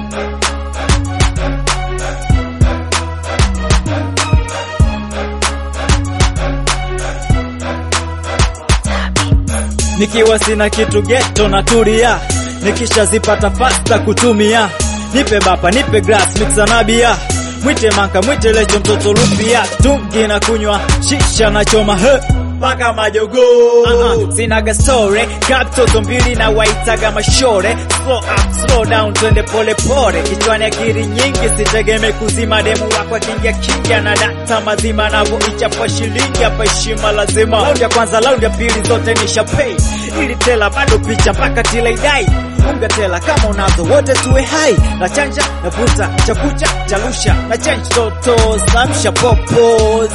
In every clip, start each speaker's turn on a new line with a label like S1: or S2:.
S1: nikiwa sina kitu geto na tulia, nikishazipata fasta kutumia, nipe bapa nipe glass mixa na bia, mwite maka mwite lecho mtoto lupia, tungi na kunywa shisha na choma he mpaka majogo uh -uh. Sinaga story kaptoto mbili na waitaga mashore, slow up slow down, twende pole pole, kichwani akili nyingi, sitegemee kuzima demu wako akingia kingia na data mazima, navyoichapa shilingi hapa, heshima lazima. Laundi ya kwanza laundi ya pili zote nisha pay, ili tela bado picha mpaka tilaidai unga tela kama unazo wote tuwe hai na chanja na vuta chakucha chalusha na change toto samsha popos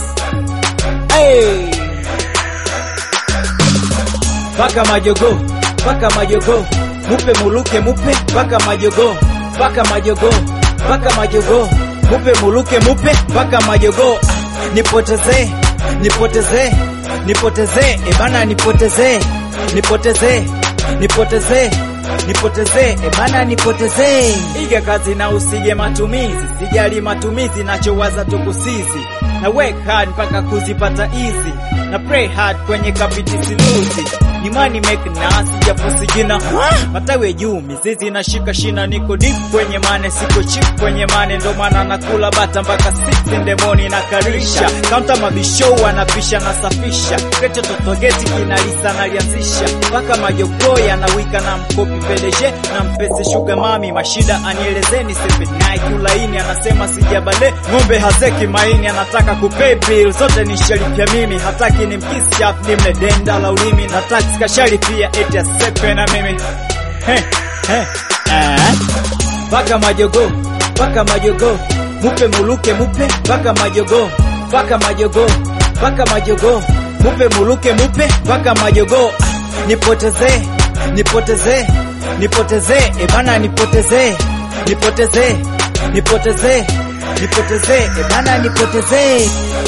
S1: hey. Paka majogo, paka majogo, mupe muluke mupe, paka majogo, paka majogo, paka majogo, mupe muluke mupe, paka majogo. Ah, nipoteze, nipoteze, nipoteze, ebana nipoteze, nipoteze, nipoteze, nipoteze, ebana nipoteze. Iga kazi na usige matumizi, sijali matumizi, nachowaza tukusizi na work hard mpaka kuzipata easy na pray hard kwenye kapiti siluzi ni money make nasi japo sijina matawi juu mizizi nashika shina niko deep kwenye mane siko chip kwenye mane ndo maana nakula bata mpaka 6 in the morning na karisha kaunta mabisho wanapisha na safisha kecho totogeti kinalisa nalianzisha mpaka majogo yanawika na mkopi pedeje na mpese sugar mami mashida anielezeni sepe Nike ulaini anasema sijabale ng'ombe hazeki maini anataka kupay bill zote nishalipia mimi hataki ni mkisi chap ni mledenda la ulimi na tax kashali pia eti asepe na mimi he he eh paka majogo paka majogo mupe muluke mupe paka majogo paka majogo paka majogo mupe muluke mupe paka majogo ah, nipoteze nipoteze nipoteze ebana nipoteze nipoteze nipoteze nipoteze ebana nipoteze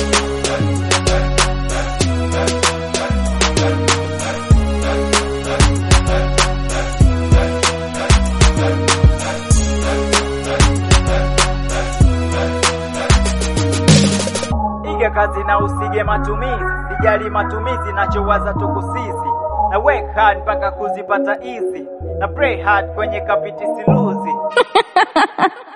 S1: Iga kazi na usige matumizi, sijali matumizi, nachowaza tukusizi na work hard mpaka kuzipata easy na pray hard kwenye kapiti siluzi